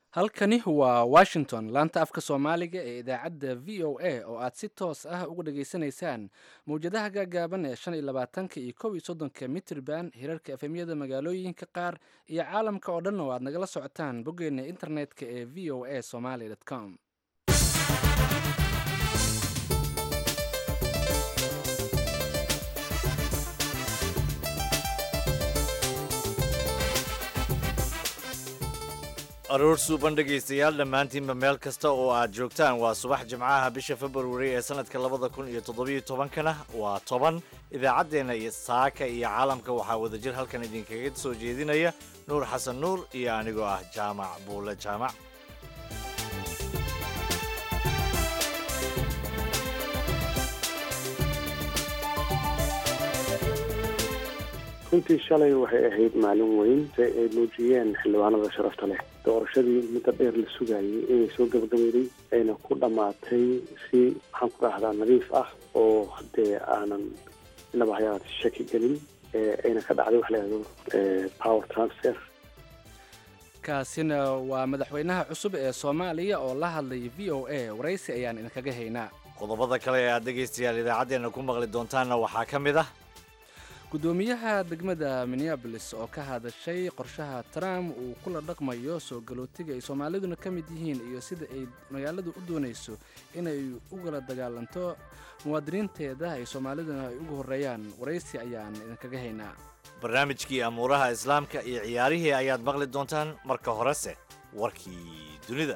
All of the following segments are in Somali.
halkani waa washington laanta afka soomaaliga ee idaacadda v o a oo aad si toos ah uga dhageysanaysaan mawjadaha gaagaaban ee shan iyo labaatanka iyo kow iyo soddonka mitrban hirarka efemyada magaalooyinka qaar iyo caalamka oo dhan oo aad nagala socotaan boggeena internetka ee v o a somaly com aroor suuban dhegaystayaal dhammaantiinba meel kasta oo aad joogtaan waa subax jimcaha bisha februari ee sanadka labada kun iyo toddobiyo tobankana waa toban idaacaddeenna iyo saaka iyo caalamka waxaa wadajir halkan idinkaga soo jeedinaya nuur xasan nuur iyo anigoo ah jaamac buule jaamac runtii shalay waxay ahayd maalin weyn si ay muujiyeen xildhibaanada sharafta leh doorashadii muddo dheer la sugayay inay soo gabagabeyday ayna ku dhammaatay si maxaan ku dhahdaa nadiif ah oo hadee aanan inaba hayaat shaki gelin ayna ka dhacday wax layahdo power transfer kaasina waa madaxweynaha cusub ee soomaaliya oo la hadlay v o a waraysi ayaan idinkaga haynaa qodobada kale ee aad dhegaystayaal idaacaddeenna ku maqli doontaanna waxaa ka mid ah gudoomiyaha degmada minneabolis oo ka hadashay qorshaha trump uu kula dhaqmayo soo galootiga ay soomaaliduna ka mid yihiin iyo sida ay magaaladu u doonayso inay ugala dagaalanto muwaadiniinteeda ay soomaaliduna ay ugu horreeyaan waraysi ayaan idinkaga haynaa barnaamijkii amuuraha islaamka iyo ciyaarihii ayaad maqli doontaan marka horese warkii dunida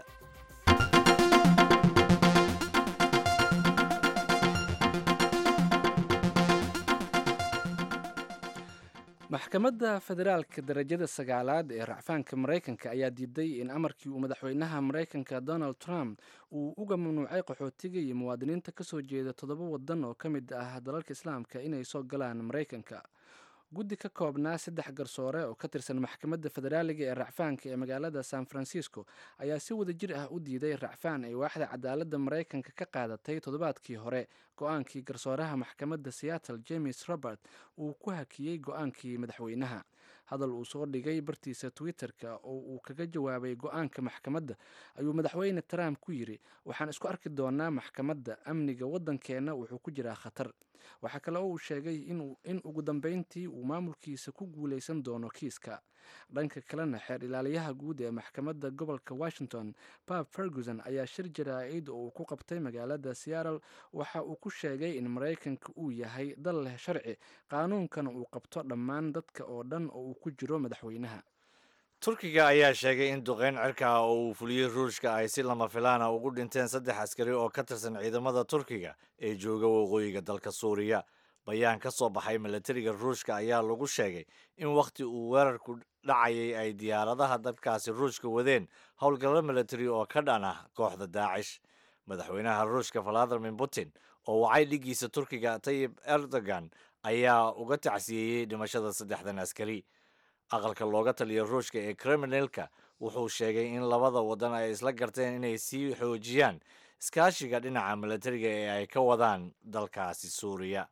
maxkamadda federaalka darajada sagaalaad ee racfaanka maraykanka ayaa diiday in amarkii uu madaxweynaha maraykanka donald trump uu uga mamnuucay qaxootiga iyo muwaadiniinta ka soo jeeda toddoba waddan oo ka mid ah dalalka islaamka inay soo galaan maraykanka guddi ka koobnaa saddex garsoore oo ka tirsan maxkamadda federaaliga ee racfaanka ee magaalada san francisco ayaa si wada jir ah u diiday racfaan ay waaxda cadaaladda maraykanka ka qaadatay toddobaadkii hore go-aankii garsooraha maxkamadda seattle james robert uu ku hakiyey go-aankii madaxweynaha hadal uu soo dhigay bartiisa twitter-ka oo uu kaga jawaabay go-aanka maxkamadda ayuu madaxweyne trump ku yidhi waxaan isku arki doonaa maxkamadda amniga waddankeenna wuxuu ku jiraa khatar waxaa kale oo uu sheegay in ugu dambeyntii uu maamulkiisa ku guuleysan doono kiiska dhanka kalena xeer ilaaliyaha guud ee maxkamadda gobolka washington bab ferguson ayaa shir jaraa-id oo uu ku qabtay magaalada seattle waxa uu ku sheegay in maraykanka uu yahay dal leh sharci qaanuunkana uu qabto dhammaan dadka oo dhan oo uu ku jiro madaxweynaha turkiga ayaa sheegay in duqeyn cirka ah oo uu fuliyey ruushka ay si lama filaana ugu dhinteen saddex askari oo ka tirsan ciidamada turkiga ee jooga waqooyiga dalka suuriya bayaan ka soo baxay milatariga ruushka ayaa lagu sheegay in wakhti uu weerarku dhacayay ay diyaaradaha dalkaasi ruushka wadeen howlgallo milatari oo ka dhan ah kooxda daacish madaxweynaha ruushka valadimir putin oo wacay dhigiisa turkiga tayib erdogan ayaa uga tacsiyeeyey dhimashada saddexdan askari aqalka looga taliya ruushka ee kriminalka wuxuu sheegay in labada waddan ay isla garteen inay sii xoojiyaan iskaashiga dhinaca milatariga ee ay ka wadaan dalkaasi suuriya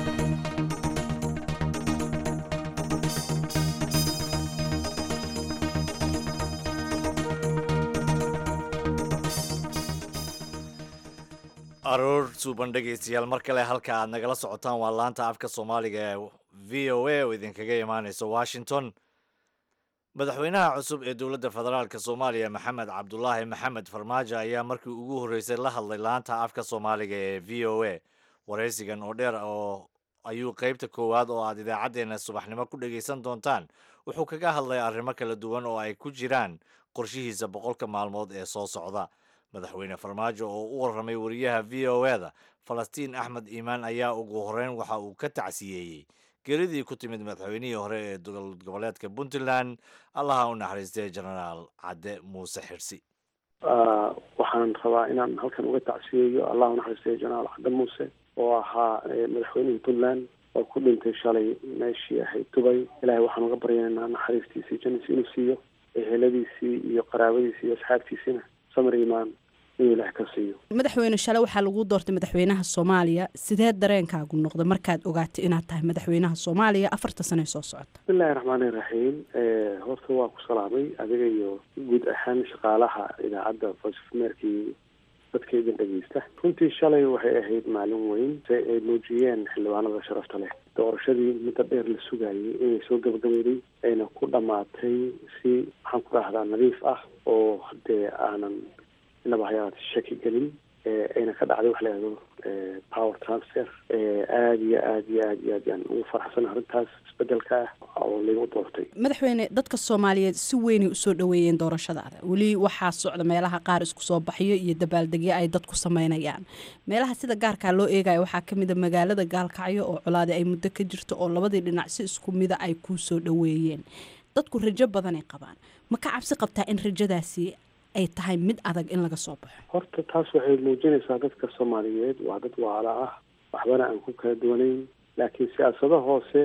aroor suuban dhegaystayaal mar kale halka aad nagala socotaan waa laanta afka soomaaliga ee v o a oo idinkaga imaaneysa washington madaxweynaha cusub ee dowladda federaalk soomaaliya maxamed cabdulaahi maxamed farmaajo ayaa markii ugu horreysay la hadlay laanta afka soomaaliga ee v o a waraysigan oo dheer oo ayuu qeybta koowaad oo aad idaacaddeenna subaxnimo ku dhegaysan doontaan wuxuu kaga hadlay arrimo kala duwan oo ay ku jiraan qorshihiisa boqolka maalmood ee soo socda madaxweyne farmaajo oo u warramay wariyaha v o e da falastiin axmed iimaan ayaa ugu horreyn waxa uu ka tacsiyeeyey geeridii ku timid madaxweynihii hore ee dowlad goboleedka puntland allaha u naxariistay genaraal cadde muuse xirsi waxaan rabaa inaan halkan uga tacsiyeeyo allah u naxariistay genaraal cadde muuse oo ahaa madaxweynihii puntland oo ku dhintay shalay meeshii ahayd dubay ilahay waxaan uga baryaynaa naxariistiisii janisi inuu siiyo eheladiisii iyo qaraabadiisii iyo asxaabtiisiina samar imaan inuu ilaah ka siiyo madaxweyne shale waxaa lagu doortay madaxweynaha soomaaliya sidee dareenkaagu noqda markaad ogaatay inaad tahay madaxweynaha soomaaliya afarta sane soo socota bismillahi raxmaani raxiim horta waa ku salaamay adiga iyo guud ahaan shaqaalaha idaacadda voice of america iyo dadka idin dhegeysta runtii shalay waxay ahayd maalin weyn se ay muujiyeen xildhibaanada sharafta leh doorashadii muddo dheer la sugayay inay soo gabagabeyday ayna ku dhammaatay si maxaan ku dhahdaa nadiif ah oo dee aanan inaba hayaat shaki gelin ayna ka dhacday wax layahdo power transfer aada iyo aad iyo aad iyo aad yaan ugu faraxsan arrintaas isbedelka ah oo laygu doortay madaxweyne dadka soomaaliyeed si weynay usoo dhaweeyeen doorashadaada weli waxaa socda meelaha qaar isku soo baxyo iyo dabaaldegyo ay dadku sameynayaan meelaha sida gaarkaa loo eegaya waxaa kamid a magaalada gaalkacyo oo colaadi ay muddo ka jirto oo labadii dhinac si isku mida ay kuu soo dhaweeyeen dadku rajo badanay qabaan ma ka cabsi qabtaa in rajadaasi ay tahay mid adag in laga soo baxo horta taas waxay muujinaysaa dadka soomaaliyeed waa dad waala ah waxbana aan ku kala duwanayn laakiin siyaasado hoose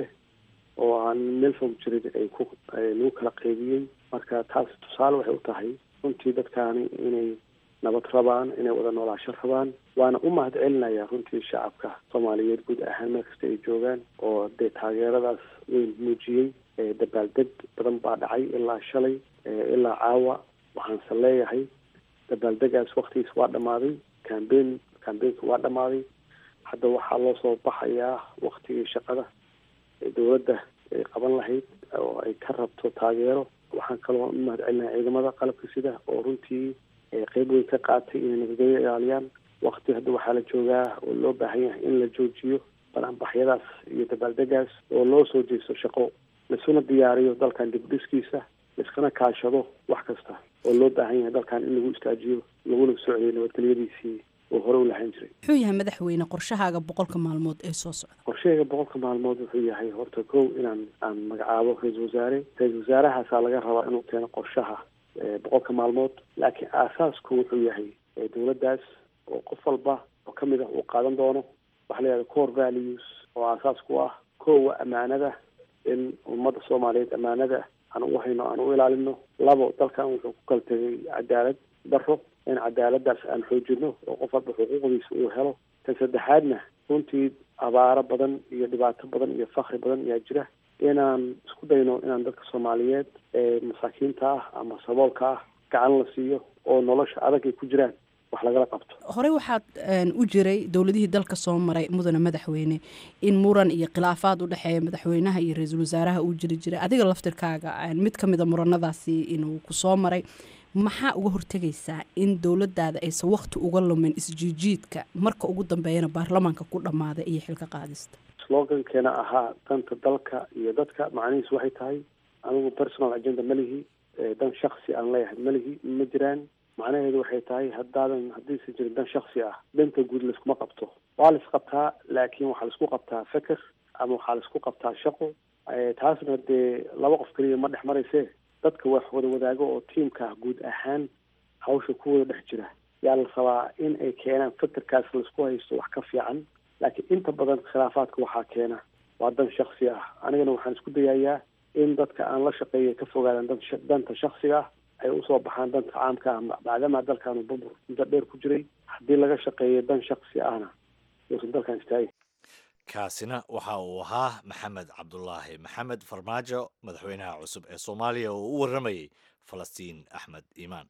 oo aan meel fog jirin ay ku lagu kala qeybiyey marka taas tusaale waxay u tahay runtii dadkaani inay nabad rabaan inay wada noolaasho rabaan waana u mahad celinaya runtii shacabka soomaaliyeed guud ahaan meel kasta ay joogaan oo dee taageeradaas weyn muujiyey dabaaldeg badan baa dhacay ilaa shalay ilaa caawa waxaanse leeyahay dabaaldegaas waktigiis waa dhammaaday cambein cambeynka waa dhammaaday hadda waxaa loo soo baxayaa waktigii shaqada ee dowladda ay qaban lahayd oo ay ka rabto taageero waxaan kaloo u mahad celinaya ciidamada qalabka sida oo runtii qeyb weyn ka qaatay inay nabadgelyo ilaaliyaan wakti hadda waxaa la joogaa oo loo baahan yahay in la joojiyo banaanbaxyadaas iyo dabaaldegaas oo loo soo jeesto shaqo laisuna diyaariyo dalkan dib dhiskiisa laiskana kaashado wax kasta oo loo baahan yahay dalkan in lagu istaajiyo laguna socday nabadgelyadiisii oo hore u lahaan jiray muxuu yahay madaxweyne qorshahaaga boqolka maalmood ee soo socda qorshahayga boqolka maalmood wuxuu yahay horta kow inaan aan magacaabo ra-iisul wasaare ra-iisul wasaarahaasaa laga rabaa inuu keeno qorshaha boqolka maalmood laakiin aasaasku wuxuu yahay dowladdaas oo qof walba oo kamid ah uu qaadan doono waxa la yihahda core values oo aasaas ku ah kowa ammaanada in ummadda soomaaliyeed ammaanada aan ugu hayno aan u ilaalino labo dalkan wuxuu ku kala tegay cadaalad daro in cadaaladaas aan xoojino oo qof walba xuquuqdiisa uu helo tan saddexaadna runtii abaaro badan iyo dhibaato badan iyo fakri badan ayaa jira inaan isku dayno inaan dadka soomaaliyeed ee masaakiinta ah ama saboolka ah gacan la siiyo oo nolosha adag ay ku jiraan wax lagala qabto horey waxaad u jiray dowladihii dalka soo maray mudane madaxweyne in muran iyo khilaafaad u dhexeeya madaxweynaha iyo ra-iisul wasaaraha uu jiri jiray adiga laftirkaaga mid ka mid a muranadaasi inuu ku soo maray maxaa uga hortegaysaa in dowladaada aysan wakti uga lumin isjiijiidka marka ugu dambeeyana baarlamaanka ku dhammaaday iyo xilka qaadista slogankeena ahaa danta dalka iyo dadka macnihiisu waxay tahay anigu personal agenda malihi dan shaksi aan leeyahay malihi ma jiraan macnaheedu waxay tahay haddaadan haddiisan jirin dan shaksi ah danta guud laiskuma qabto waa lais qabtaa laakiin waxaa laisku qabtaa feker ama waxaa laisku qabtaa shaqo taasna dee laba qof keliya ma dhex marayse dadka wax wada wadaago oo tiimka guud ahaan hawsha ku wada dhex jira yaa la rabaa in ay keenaan fekerkaas laisku haysto wax ka fiican laakiin inta badan khilaafaadka waxaa keena waa dan shaksi ah anigana waxaan isku dayayaa in dadka aan la shaqeeya ka fogaadaan danta shaksiga ah ay usoo baxaan danta caamka ah maadaama dalkaanu bubur muddo dheer ku jiray haddii laga shaqeeyo dan shaksi ahna uusan dalkan istaagin kaasina waxa uu ahaa maxamed cabdulaahi maxamed farmaajo madaxweynaha cusub ee soomaaliya oo u warramayay falastiin axmed iimaan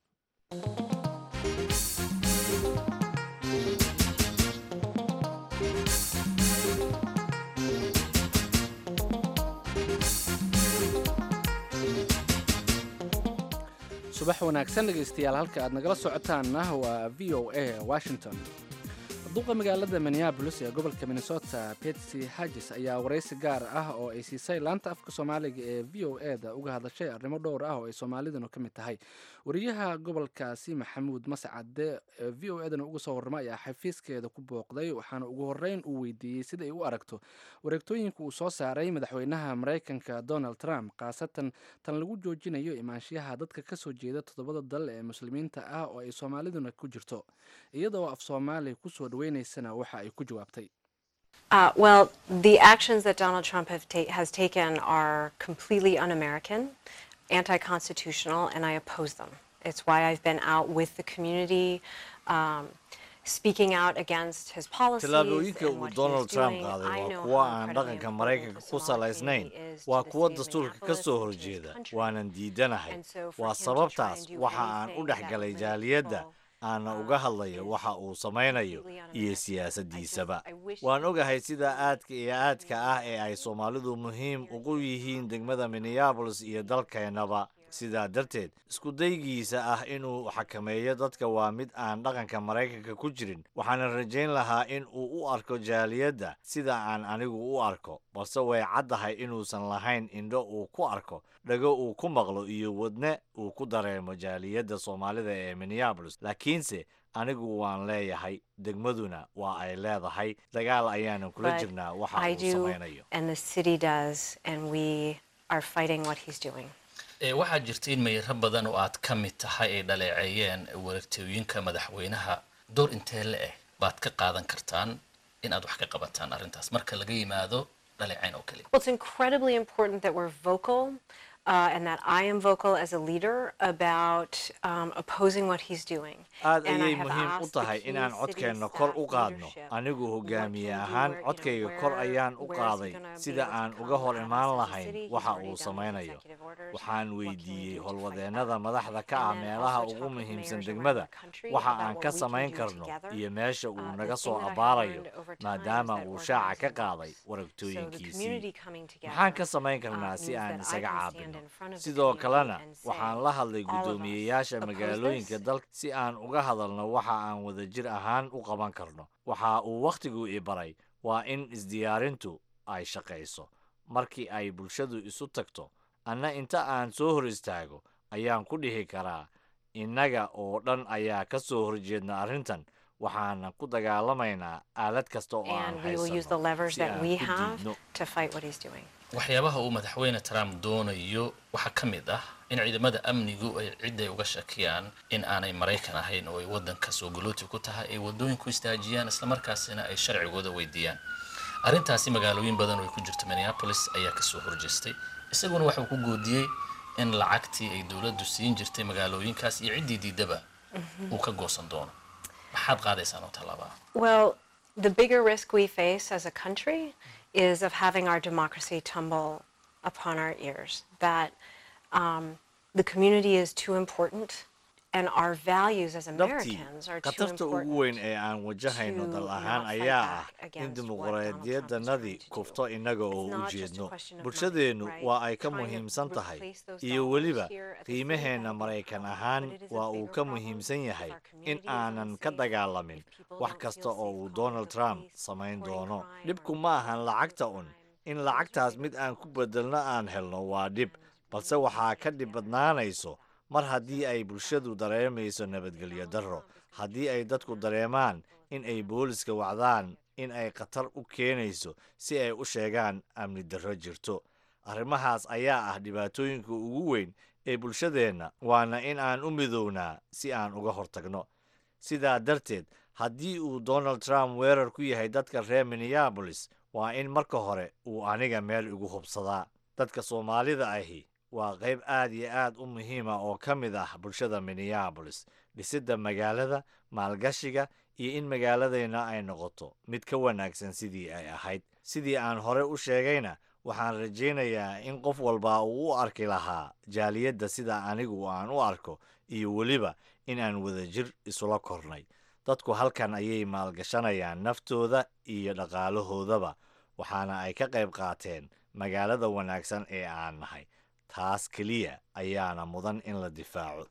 subax wanaagsan dhegaystayaal halka aad nagala socotaanna waa v o a washington duqa magaalada minneabolis ee gobolka minnesota betsy hagis ayaa waraysi gaar ah oo ay siisay laanta afka soomaaliga ee v o e da uga hadashay arrimo dhowr ah oo ay soomaaliduna ka mid tahay wariyaha gobolkaasi maxamuud mascade ee v o edana uga soo warrama ayaa xafiiskeeda ku booqday waxaana ugu horreyn uu weydiiyey sida ay u aragto wareegtooyinka uu soo saaray madaxweynaha maraykanka donald trump khaasatan tan lagu joojinayo imaanshiyaha dadka kasoo jeeda toddobada dal ee muslimiinta ah oo ay soomaaliduna ku jirto iyadoo af soomaaliya kusoo dhaweynaysana waxa ay ku jawaabtay Uh, well, the actions that Donald Trump have ta- has taken are completely un American, anti constitutional, and I oppose them. It's why I've been out with the community um, speaking out against his policies tallaabooyinka and uu what he donald is trump doing. qaaday I waa know kuwa how aan incredibly dhaqanka important maraykanka the ku Somali salaysnayn community is waa to the kuwa city of dastuurka ka Minneapolis soo and to his horjeeda country. waanan diidanahay And so for waa him to try and sababtaas do waxa aan u anything dhex that galay would make jaaliyadda people, aana uh, uga hadlayo is waxa uu samaynayo completely iyo un-American. siyaasaddiisaba I wish waan he would ogahay sida see aadka iyo aadka ah ee ay soomaalidu muhiim ugu yihiin degmada minneabolis iyo dalkeennaba sidaa darteed iskudaygiisa ah inuu xakameeyo dadka waa mid aan dhaqanka maraykanka ku jirin waxaana rajayn lahaa in uu u arko jaaliyadda sida aan anigu u arko balse way caddahay inuusan lahayn indho uu ku arko dhago uu ku maqlo iyo wadne uu ku dareemo jaaliyadda soomaalida ee minneabolis laakiinse anigu waan leeyahay degmaduna waa ay leedahay dagaal ayaanan kula But jirnaa waxa I uu do, samaynayo and the city does, and we are fighting what he's doing. ee waxaa jirta in mayro badan oo aad ka mid tahay ay dhaleeceeyeen wareegtooyinka madaxweynaha door intee le eh baad ka qaadan kartaan in aad wax ka qabataan arrintaas marka laga yimaado dhaleecayn oo keliya Well, it's incredibly important that we're vocal uh, and that I am vocal as a leader about um, opposing what he's doing. aad And I ayay have muhiim u asked tahay the inaan key codkeenna city kor u staff qaadno leadership anigu what hogaamiye can do, ahaan where, you know, codkayga kor where- ayaan u where is he qaaday gonna be sida able to aan come uga hor at us imaan as a lahayn city? He's waxa already uu done his samaynayo executive orders. waxaan What can we weydiiyey do to fight howlwadeennada back? madaxda ka ah And then meelaha also ugu talk with muhiimsan mayors around degmada the country waxa about aan what ka we can samayn do karno together. iyo meesha uu Uh, naga the soo thing that I have abaarayo learned over time is maadaama that uu shaaca ka organizing qaaday works. So the waragtooyinkiisii community coming together, maxaan ka samayn uh, karnaa si means aan that I isaga can stand caabino in front of the sidoo community kalena and waxaan say, la hadlay all of us guddoomiyeyaasha oppose magaalooyinka this. dalka si aan uga hadalno waxa aan wadajir ahaan u qaban karno waxa uu wakhtigu i baray waa in isdiyaarintu ay shaqayso markii ay bulshadu isu tagto anna inta aan soo hor istaago ayaan ku dhihi karaa innaga oo dhan ayaa ka soo horjeedna arrintan waxaana ku dagaalamaynaa aalad kasta oo aan and we will use the haysano levers si that aan we ku have diidno to fight what he's doing. waxyaabaha uu madaxweyne trump doonayo waxaa ka mid ah in ciidamada amnigu ay cidday uga shakiyaan in aanay maraykan ahayn oo ay waddanka soo galooti ku tahay ay waddooyinku istaajiyaan islamarkaasina ay sharcigooda weydiiyaan arrintaasi magaalooyin badan oo ay ku jirto minneapolis ayaa kasoo horjeestay isaguna waxuu ku goodiyey in lacagtii ay dowladdu siin jirtay magaalooyinkaas iyo ciddii diidaba uu ka goosan doono maxaad qaadaysaan oo tallaabaa Well, the bigger risk we face as a country is of having our democracy tumble upon our ears. That um, the community is too important, and our values as dhabtii Americans are too khatarta ugu weyn important. ee aan wajahayno to dal not ahaan fight ayaa back ah in against what Donald dimuqraadiyadanadii Trump is trying to kufto innaga oo It's u not just a jeedno question of money, bulshadeennu right? waa ay ka Trying to muhiimsan tahay replace those iyo dollars weliba here at the city qiimaheenna level, maraykan but ahaan it is a waa uu bigger ka problem muhiimsan if yahay our in community is aanan ka unsafe, dagaalamin if people wax don't kasta feel oo safe uu calling donald the trump police, samayn reporting doono crime, dhibku or ma ahan reporting lacagta un crime. in Those are lacagtaas bigger mid aan ku problems. bedelno aan helno waa dhib balse waxaa ka dhib badnaanayso mar haddii ay bulshadu dareemayso nabadgelyo darro haddii ay dadku dareemaan in ay booliska wacdaan in ay khatar u keenayso si ay u sheegaan amni darro jirto arrimahaas ayaa ah dhibaatooyinka ugu weyn ee bulshadeenna waana in aan u midownaa si aan uga hortagno sidaa darteed haddii uu donald trump weerar ku yahay dadka reer minneabolis waa in marka hore uu aniga meel igu hubsadaa dadka soomaalida ahi waa qayb aad iyo aad u muhiima oo ka mid ah bulshada minneabolis dhisidda magaalada maalgashiga iyo in magaaladeenna ay noqoto mid ka wanaagsan sidii ay ahayd sidii aan hore u sheegayna waxaan rajaynayaa in qof walba uu u arki lahaa jaaliyadda sida anigu aan u arko iyo weliba in aan wadajir isula kornay dadku halkan ayay maalgashanayaan naftooda iyo dhaqaalahoodaba waxaana ay ka qayb qaateen magaalada wanaagsan ee aan nahay taas keliya ayaana mudan in la difaaco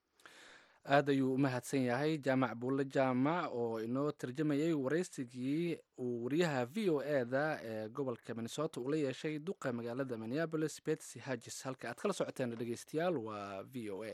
aad ayuu u mahadsan yahay jaamac buulle jaamac oo inoo tarjamayay waraysigii uu wariyaha v o e da ee gobolka minnesota uu la yeeshay duqa magaalada minneabolis betsy hagis halka aad kala socoteen dhegeystayaal waa v o a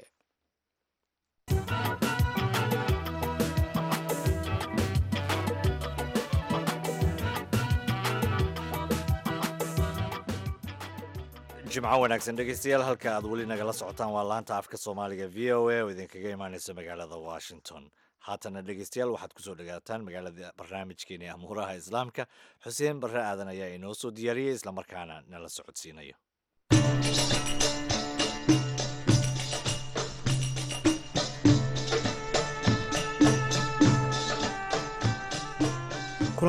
jimco wanaagsan dhegeystayaal halka aad weli nagala socotaan waa laanta afka soomaaliga v o a oo idinkaga imaaneysa magaalada washington haatana dhegeystayaal waxaad kusoo dhagaataan magaalada barnaamijkeeni amuuraha islaamka xuseen barre aadan ayaa inoo soo diyaariyey islamarkaana nala socodsiinayo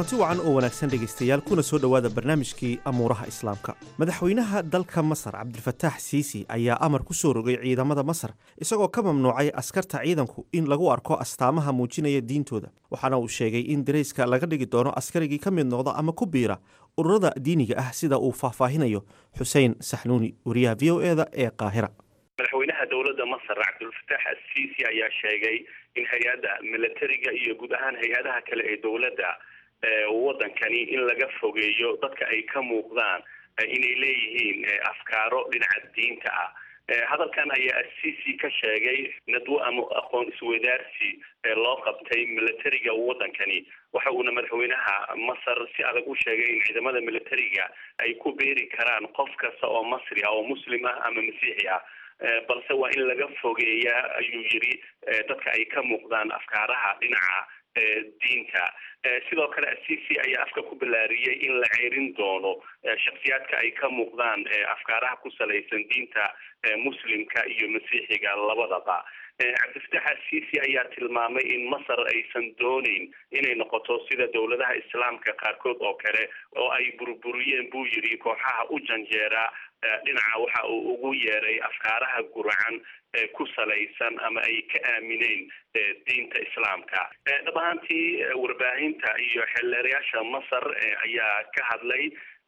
kulanti wacan oo wanaagsan dhegaystayaal kuna soo dhowaada barnaamijkii amuuraha islaamka madaxweynaha dalka masar cabdilfataax siisi ayaa amar ku soo rogay ciidamada masar isagoo ka mamnuucay askarta ciidanku in lagu arko astaamaha muujinaya diintooda waxaana uu sheegay in darayska laga dhigi doono askarigii ka mid noqda ama ku biira ururada diiniga ah sida uu faahfaahinayo xuseen saxnuuni wariyaha v o eda ee qaahira madaxweynaha dowladda masar cabdulfataax asiisi ayaa sheegay in hay-adda milatariga iyo guud ahaan hay-adaha kale ee dowladda wadankani in laga fogeeyo dadka ay ka muuqdaan inay leeyihiin afkaaro dhinaca diinta ah hadalkan ayaa asiisi ka sheegay nadwo ama aqoon isweydaarsi loo qabtay milatariga wadankani waxa uuna madaxweynaha masar si adag u sheegay in ciidamada milatariga ay ku beeri karaan qof kasta oo masri ah oo muslim ah ama masiixi ah balse waa in laga fogeeyaa ayuu yiri dadka ay ka muuqdaan afkaaraha dhinaca diinta sidoo kale asiisi ayaa afka ku balaariyey in la ceerin doono shaksiyaadka ay ka muuqdaan afkaaraha ku salaysan diinta muslimka iyo masiixiga labadaba cabdifatax asiisi ayaa tilmaamay in masar aysan dooneyn inay noqoto sida dowladaha islaamka qaarkood oo kale oo ay burburiyeen buu yidhi kooxaha u janjeera dhinaca waxa uu ugu yeeray afkaaraha guracan ku salaysan ama ay ka aamineen diinta islaamka dhab ahaantii warbaahinta iyo xeelleerayaasha masar ayaa ka hadlay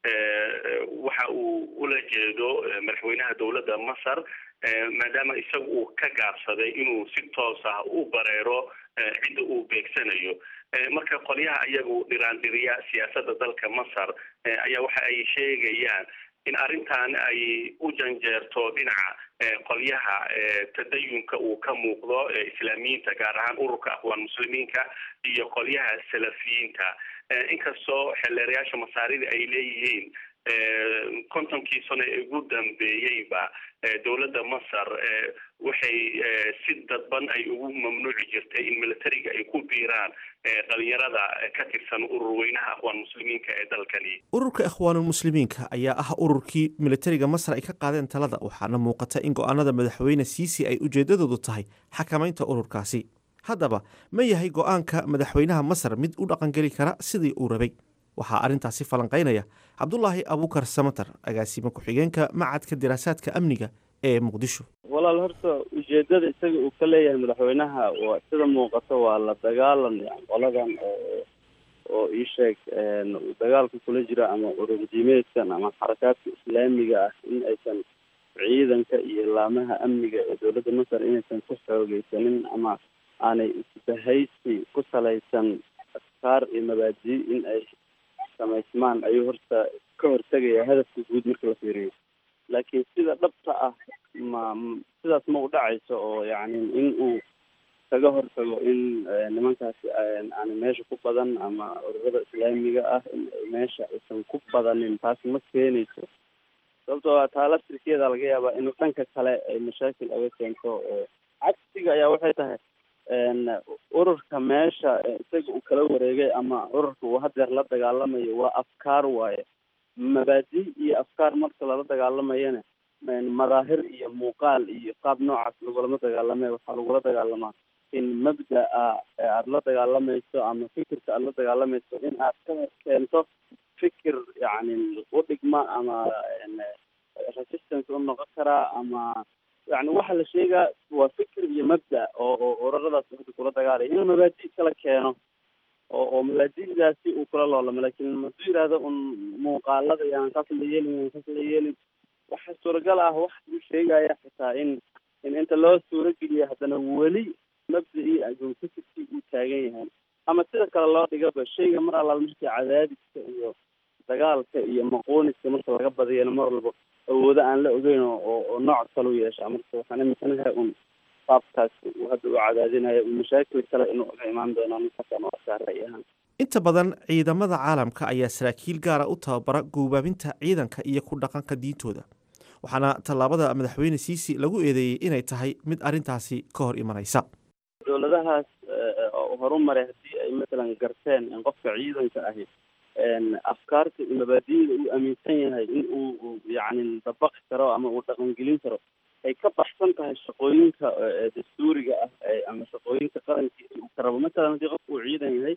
waxa uu ula jeedo madaxweynaha dowladda masar maadaama isaga uu ka gaabsaday inuu si toos ah u bareero cidda uu beegsanayo marka qolyaha iyagu dhiraandhiriya siyaasadda dalka masar ayaa waxa ay sheegayaan in arrintan ay u janjeerto dhinaca qolyaha tadayunka uu ka muuqdo islaamiyiinta gaar ahaan ururka aqwaan muslimiinka iyo qolyaha salafiyiinta inkastoo xeelleerayaasha masaarida ay leeyihiin kontonkii sano ee ugu dambeeyeyba dowladda masar waxay si dadban ay ugu mamnuuci jirtay in militariga ay ku biiraan dhalinyarada ka tirsan urur weynaha aqwaan muslimiinka ee dalkani ururka ikhwaanulmuslimiinka ayaa ah ururkii militariga masar ay ka qaadeen talada waxaana muuqata in go-aanada madaxweyne siisi ay ujeedadoodu tahay xakamaynta ururkaasi haddaba ma yahay go-aanka madaxweynaha masar mid u dhaqangeli kara sidii uu rabay waxaa arrintaasi falanqaynaya cabdulaahi abuukar samatar agaasime ku-xigeenka macadka diraasaadka amniga ee muqdisho walaal horta ujeedada isaga uu ka leeyahay madaxweynaha waa sida muuqato waa la dagaalan qoladan oo oo ii sheeg dagaalka kula jira ama ururdiimeedkan ama xarakaadka islaamiga ah in aysan ciidanka iyo laamaha amniga ee dowladda masar inaysan ku xoogeysanin ama aanay isbahaysi ku salaysan afkaar iyo mabaadi in ay samaysmaan ayuu horta ka hortegaya hadafka guud marka la fiiriyo laakiin sida dhabta ah ma sidaas ma u dhacayso oo yacni in uu kaga hortago in nimankaasi aan meesha ku badan ama ururada islaamiga ah in meesha aysan ku badanin taas ma keenayso sababtoo a taa laftirkeeda laga yaabaa in dhanka kale ay mashaakil aga keento oo cagsiga ayaa waxay tahay ururka meesha isaga uu kala wareegay ama ururka uu hadeer la dagaalamayo waa afkaar waaye mabaadi iyo afkaar marka lala dagaalamayana madaahir iyo muuqaal iyo qaab noocaas lagulama dagaalame waxaa lagula dagaalamaa in mabda-a aada la dagaalamayso ama fikirka aada la dagaalamayso in aad ka keento fikir yacni u dhigma ama resistance u noqon karaa ama yani waxa la sheegaa waa fikir iyo mabda oo oo ururadaas hadda kula dagaalaya inuu mabaadi kala keeno oo oo mabaadidaasi uu kula loolamo lakin maduu yihahdo un muuqaalada yaan saas la yeelin yaan saas la yeelin waxa suuragal ah wax uu sheegaya xitaa in in inta loo suurageliya haddana weli mabda-ii agoonkasikii uu taagan yahay ama sida kale loo dhigaba shayga mar allaal markii cadaadiska iyo dagaalka iyo maquuniska marka laga badiyana mar walba awoodo aan la ogeyn oo oo nooc kale u yeesha marka waxaan iminsanahay un qaabkaas uu hadda u cadaadinayo uu mashaakil kale inuu oga imaan doono ninkaasaan u arkaa ra'y ahaan inta badan ciidamada caalamka ayaa saraakiil gaara u tababara guubaabinta ciidanka iyo ku dhaqanka diintooda waxaana tallaabada madaxweyne siisi lagu eedeeyey inay tahay mid arrintaasi ka hor imanaysa dowladahaas horu maray haddii ay matalan garteen in qofka ciidanka ahi afkaarta iyo mabaadida uu aaminsan yahay in uu yacni dabaqi karo ama uu dhaqangelin karo ay ka baxsan tahay shaqooyinka dastuuriga ah ama shaqooyinka qarankiisa uu ka rabo matalan haddii qofka uu ciidan yahay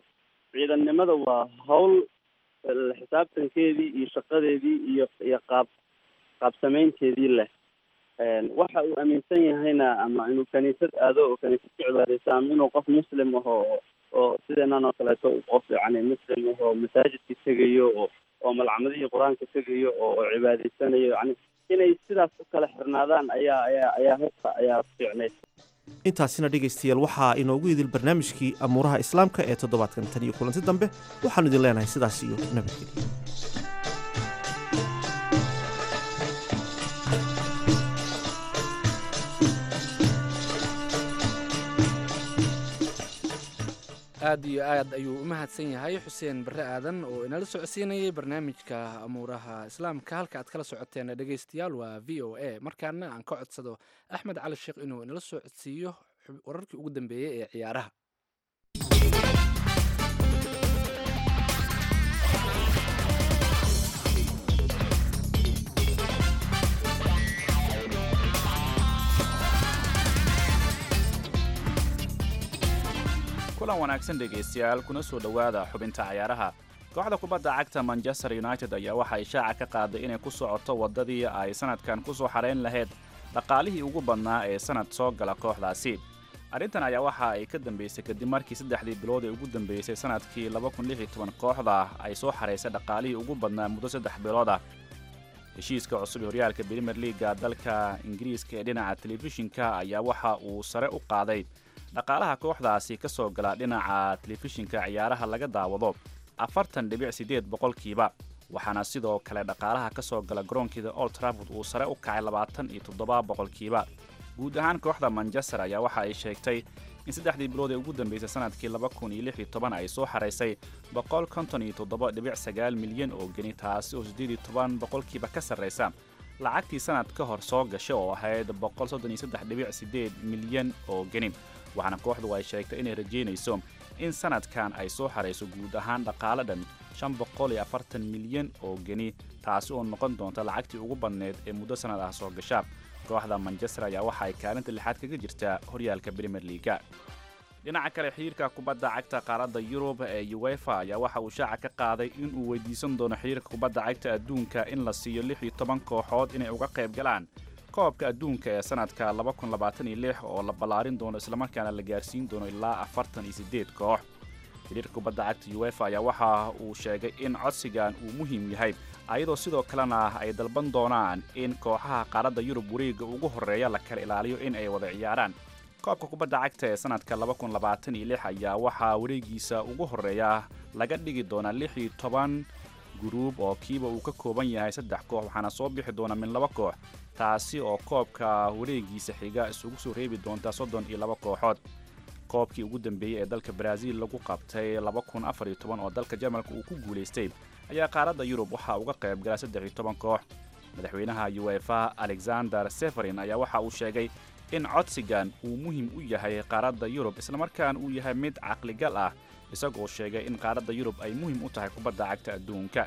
ciidannimada waa hawl la xisaabtankeedii iyo shaqadeedii iyo iyo qaab qaabsamaynteedii leh waxa uu aaminsan yahayna ama inuu kaniisad aado oo kaniisad ku cibaadeysto ama inuu qof muslim aho oo sideenan oo kaleeto qof yani muslim ahoo masaajidka tegayo oo oo malcamadihii qur-aanka tegayo oo oo cibaadaysanayo yani inay sidaas u kala xirnaadaan ayaa ayaa ayaa horta ayaa fiicnayd intaasina dhegaystayaal waxaa inoogu idil barnaamijkii amuuraha islaamka ee toddobaadkan tan iyo kulanti dambe waxaanu idin leenahay sidaas iyo nabadgelyo aad iyo aad ayuu u mahadsan yahay xuseen barre aadan oo inala socodsiinayay barnaamijka amuuraha islaamka halka aad kala socoteen dhegaystayaal waa v o a markaana aan ka codsado axmed cali sheekh inuu inala soo codsiiyo wararkii ugu dambeeyey ee ciyaaraha kulan wanaagsan dhegaystayaal kuna soo dhowaada xubinta cayaaraha kooxda kubadda cagta manchester united ayaa waxa ay shaaca ka qaaday inay ku socoto waddadii ay sanadkan ku soo xadhayn lahayd dhaqaalihii ugu badnaa ee sanad soo gala kooxdaasi arrintan ayaa waxa ay ka dambaysay kadib markii saddexdii bilood ee ugu dambeysay sanadkii kooxda ay soo xaraysay dhaqaalihii ugu badnaa muddo saddex bilood ah heshiiska cusub ee horyaalka brimer leaga dalka ingiriiska ee dhinaca telefishinka ayaa waxa uu sare u qaaday dhaqaalaha kooxdaasi ka soo gala dhinaca telefishinka ciyaaraha laga daawado afartan dhibic siddeed boqolkiiba waxaana sidoo kale dhaqaalaha ka soo gala garoonkeeda old traford uu sare u kacay labaatan iyo toddoba boqolkiiba guud ahaan kooxda manchester ayaa waxa ay sheegtay in saddexdii bilood ee ugu dambeysay sanadkii laba kun iyo lix iyo toban ay soo xaraysay boqol konton iyo toddoba dhibic sagaal milyan oo geni taasi oo siddeed iyo toban boqolkiiba ka sarraysa lacagtii sanad ka hor soo gashay oo ahayd boqol soddon iyo saddex dhibic siddeed milyan oo geni waxaana kooxdu ay sheegtay inay rajaynayso in sanadkan ay soo xarayso guud ahaan dhaqaale dhan shan boqol iyo afartan milyan oo geni taasi oo noqon doonta lacagtii ugu badneed ee muddo sannad ah soo gasha kooxda manchester ayaa waxa ay kaalinta lixaad kaga jirtaa horyaalka brimer leaga dhinaca kale xiriirka kubadda cagta qaaradda yurub ee uefa ayaa waxa uu shaaca ka qaaday in uu weydiisan doono xiriirka kubadda cagta adduunka in la siiyo lix iyo toban kooxood inay uga qayb galaan koobka adduunka ee sanadka oo la ballaarin doono islamarkaana la gaarsiin doono ilaa afartan iyo siddeed koox xiriirka kubadda cagta uefa ayaa waxa uu sheegay in codsigan uu muhiim yahay ayadoo sidoo kalena ay dalban doonaan in kooxaha qaaradda yurub wareegga ugu horreeya la kala ilaaliyo in ay wada ciyaaraan koobka kubadda cagta ee sanadka ayaa waxaa wareegiisa ugu horreeya laga dhigi doonaa lix iyo toban guruub oo kiiba uu ka kooban yahay saddex koox waxaana soo bixi doona min laba koox taasi oo koobka wareegiisa xiga isugu soo reebi doonta soddon iyo laba kooxood koobkii ugu dambeeyey ee dalka baraaziil lagu qabtay oo dalka jarmalka uu ku guulaystay ayaa qaaradda yurub waxaa uga qayb gala saddex iyo toban koox madaxweynaha uefa alexander seferin ayaa waxa uu sheegay in codsigan uu muhiim u yahay qaaradda yurub islamarkaana uu yahay mid caqligal ah isagoo sheegay in qaaradda yurub ay muhiim u tahay kubadda cagta adduunka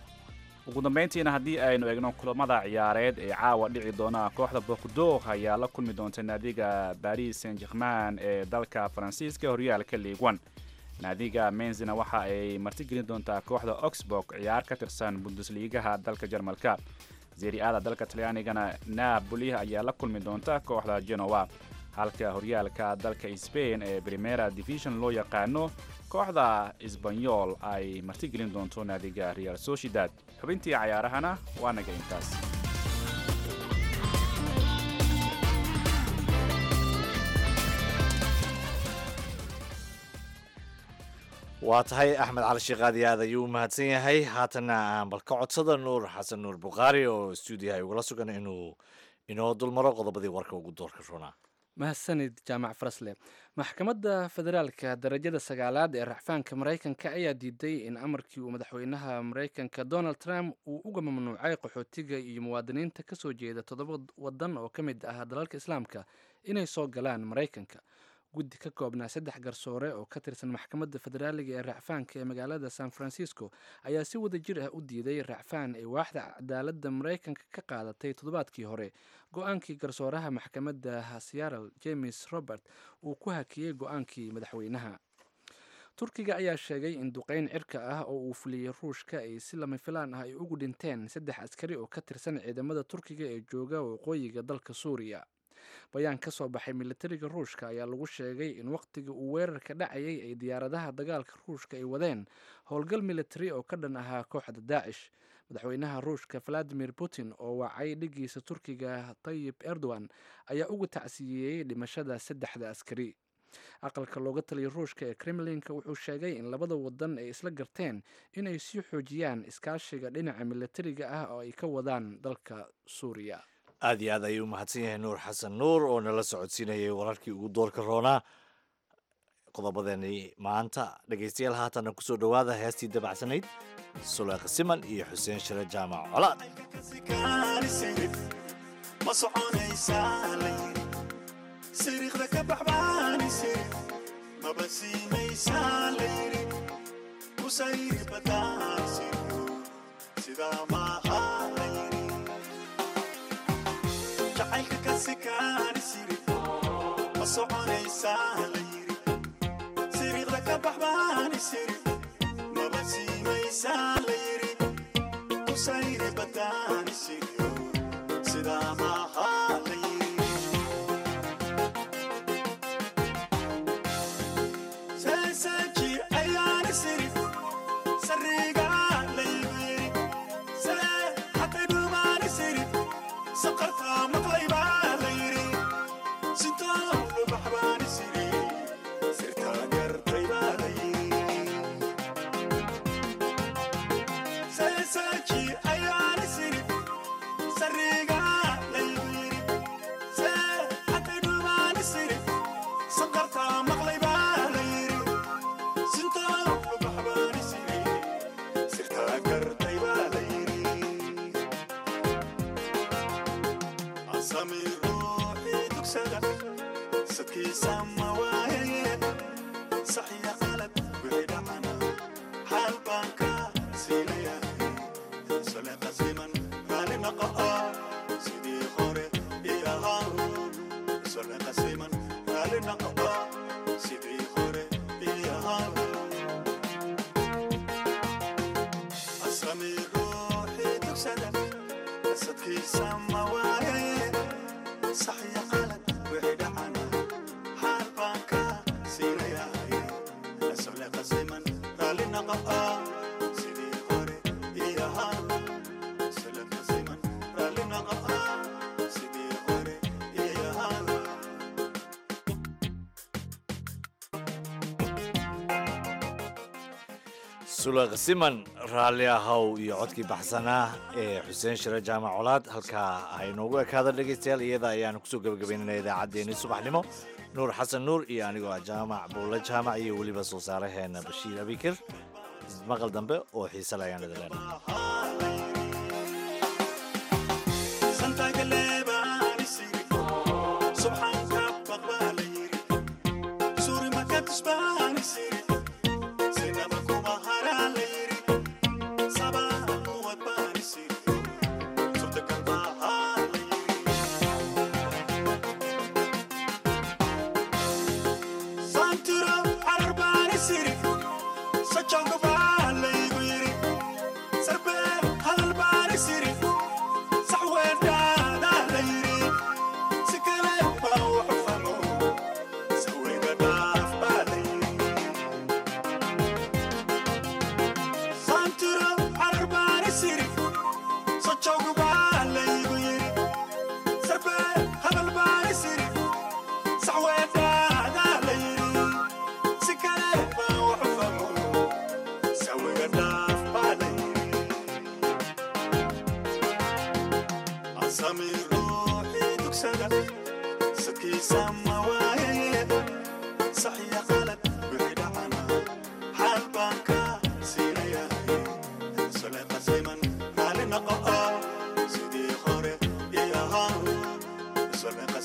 ugu dambayntiina haddii aynu eegno kulamada ciyaareed ee caawa dhici doona kooxda bordeaux ayaa la kulmi doonta naadiga baris saint german ee dalka faransiiska horyaalka liiguan naadiga menzina waxa ay martigelin doontaa kooxda oxburg ciyaar ka tirsan bundesliigaha dalka jarmalka seriada dalka talyaanigana napoli ayaa la kulmi doonta kooxda genoa halka horyaalka dalka sbain ee primera division loo yaqaano kooxda sbanyol ay martigelin doonto naadiga real sociedad xubintii cayaarahana waa naga intaas waa tahay axmed cali sheekh aad iyo aad ayuu u mahadsan yahay haatanna aan bal ka codsada nuur xasan nuur bukhaari oo stuudiyaha ugala sugan inuu inoo dulmaro qodobadii warka ugu doorka roonaa mahadsanid jaamac farasle maxkamadda federaalka darajada sagaalaad ee racfaanka maraykanka ayaa diiday in amarkii uu madaxweynaha maraykanka donald trump uu uga mamnuucay qaxootiga iyo muwaadiniinta ka soo jeeda toddoba wadan oo ka mid ah dalalka islaamka inay soo galaan maraykanka guddi ka koobnaa saddex garsoore oo ka tirsan maxkamadda federaaliga ee racfaanka ee magaalada san francisco ayaa si wada jir ah u diiday racfaan ay waaxda cadaaladda maraykanka ka qaadatay toddobaadkii hore go-aankii garsooraha maxkamadda seattle james robert uu ku hakiyey go-aankii madaxweynaha turkiga ayaa sheegay in duqeyn cirka ah oo uu fuliyey ruushka ay si lama filaan ah ay ugu dhinteen saddex askari oo ka tirsan ciidamada turkiga ee jooga waqooyiga dalka suuriya bayaan ka soo baxay militariga ruushka ayaa lagu sheegay in wakhtiga uu weerarka dhacayay ay diyaaradaha dagaalka ruushka ay wadeen howlgal militari oo ka dhan ahaa kooxda daacish madaxweynaha ruushka valadimir putin oo wacay dhigiisa turkiga tayib erdogan ayaa uga tacsiyeeyey dhimashada saddexda askari aqalka looga taliyay ruushka ee kremlinka wuxuu sheegay in labada wadan ay isla garteen inay sii xoojiyaan iskaashiga dhinaca militariga ah oo ay ka wadaan dalka suuriya aad iyo aad ayuu umahadsan yahay nuur xasan nuur oo nala socodsiinayay wararkii ugu doorka roonaa qodobadeeni maanta dhegaystayaal haatanna kusoo dhowaada heestii dabacsanayd suleekh siman iyo xuseen shire jaamac colaad ma soconaysaa layiri siriiqda ka baxbaanise maba siimaysaa layiri kusayri badaansiyo sidaa maaha layiri jacaylka ka sikaanisiri ma soconaysaa layiri siriiqda ka baxbaanisiri maba siimaysaa layiri kusayri badaanisiyo sidaa maaha layiri seeseeji ayaani siri sariga laybiri see hatay dhumaani siri saqarta maqlaybaa layiri sintaa lubaxbaani siri sirtaa gartaybaa layiri seeseeji ayaani siri sariga laybiri see hatay dhumaani siri saqarta maqlaybaa layiri sintaa lubaxbaani siri sirtaa gartaybaa layiri asami ruuxii dugsada sadkiisa ma waayaye saxiya qalad wixii dhacana xaal baan ka siinayahay sole qasiman raali naqa'a sidii hore ii ahaa sole qasiman raali naqa'a sidii hore ii ahaa asami ruuxii dugsada sadkiisa ma waayaye saxiya qalad wixii dhacana xaal baan ka siinayahay sole qasiman raali naqa'a sidii hore ii ahaa sole qasiman raali naqa'a sidii hore ii ahaa suleekh siman raalli ahow iyo codkii baxsanaa ee xuseen shire jaamac colaad halkaa aynoogu ekaada dhegaystayaal iyada ayaanu kusoo gebagabaynana idaacaddeenii subaxnimo nuur xasan nuur iyo anigoo ah jaamac buulle jaamac iyo weliba soo saaraheena bashiir abikir maqal dambe oo xiise le ayaan idin leenahay santagaleebaani siri subxaanka baqbaa la yiri suuri makatusbaani siri sinaba kuma haraa la yiri sabaa kuwad baani siri surtakal baahaa la yiri santiro carar baani siri sajonga baa laygu yiri sarbee hadal baani siri sax weedhaadaa la yiri si kale baa waxu famo saweyga dhaaf baa la yiri santiro carar baani siri sajonga baa laygu yiri sarbee hadal baani siri sax weedhaadaa la yiri si kale baa waxu famo saweyga dhaaf baa la yiri asami ruuxii dugsada sadkiisa ma waayaye saxiya qalad wixii dhacana xaal baan ka siinayahay sole qasiman raali naqa'a sidii hore ii ahaa sole